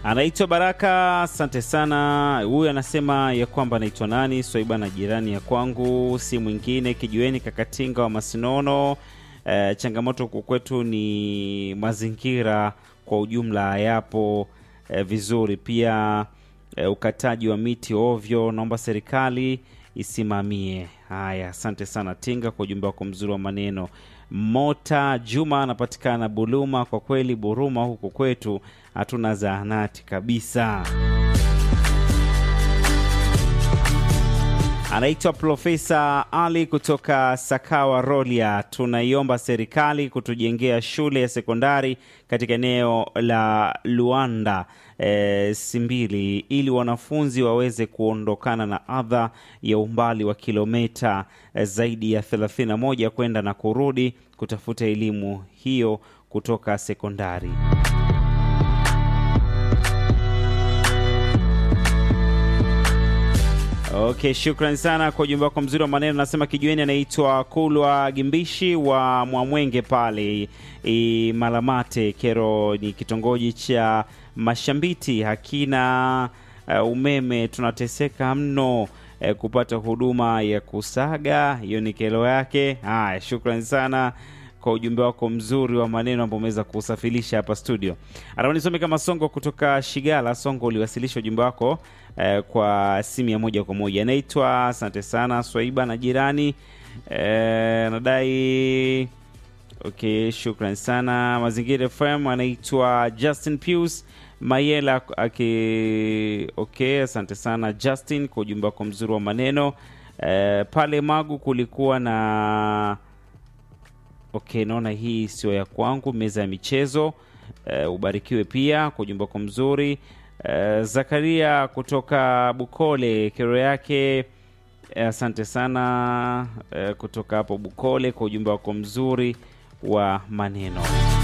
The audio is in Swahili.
Anaitwa Baraka, asante sana. Huyu anasema ya kwamba anaitwa nani? Swaiba na jirani ya kwangu, si mwingine kijiweni Kakatinga wa Masinono. E, changamoto huku kwetu ni mazingira kwa ujumla hayapo e, vizuri, pia e, ukataji wa miti ovyo, naomba serikali isimamie. Haya, asante sana Tinga kwa ujumbe wako mzuri wa maneno. Mota Juma anapatikana Buluma. Kwa kweli Buruma huku kwetu hatuna zahanati kabisa. Anaitwa Profesa Ali kutoka Sakawa Rolia. Tunaiomba serikali kutujengea shule ya sekondari katika eneo la Luanda e, Simbili ili wanafunzi waweze kuondokana na adha ya umbali wa kilomita e, zaidi ya 31 kwenda na kurudi kutafuta elimu hiyo kutoka sekondari. Okay, shukrani sana kwa ujumbe wako mzuri wa maneno. Nasema kijueni anaitwa Kulwa Gimbishi wa Mwamwenge pale i Malamate Kero, ni kitongoji cha Mashambiti, hakina uh, umeme, tunateseka mno uh, kupata huduma ya kusaga. Hiyo ni kero yake. Haya, shukrani sana kwa ujumbe wako mzuri wa maneno ambao umeweza kusafirisha hapa studio. Anaona nisome kama Songo kutoka Shigala. Songo, uliwasilisha ujumbe wako eh, kwa simu ya moja kwa moja. Anaitwa asante sana Swaiba na jirani eh, nadai okay, shukran sana Mazingira FM. Anaitwa Justin Pius Mayela aki okay, asante sana Justin kwa ujumbe wako mzuri wa maneno eh, pale Magu kulikuwa na Okay, naona hii sio ya kwangu. Meza ya michezo uh, ubarikiwe pia kwa ujumbe wako mzuri uh, Zakaria kutoka Bukole, kero yake asante uh, sana uh, kutoka hapo Bukole kwa ujumbe wako mzuri wa maneno.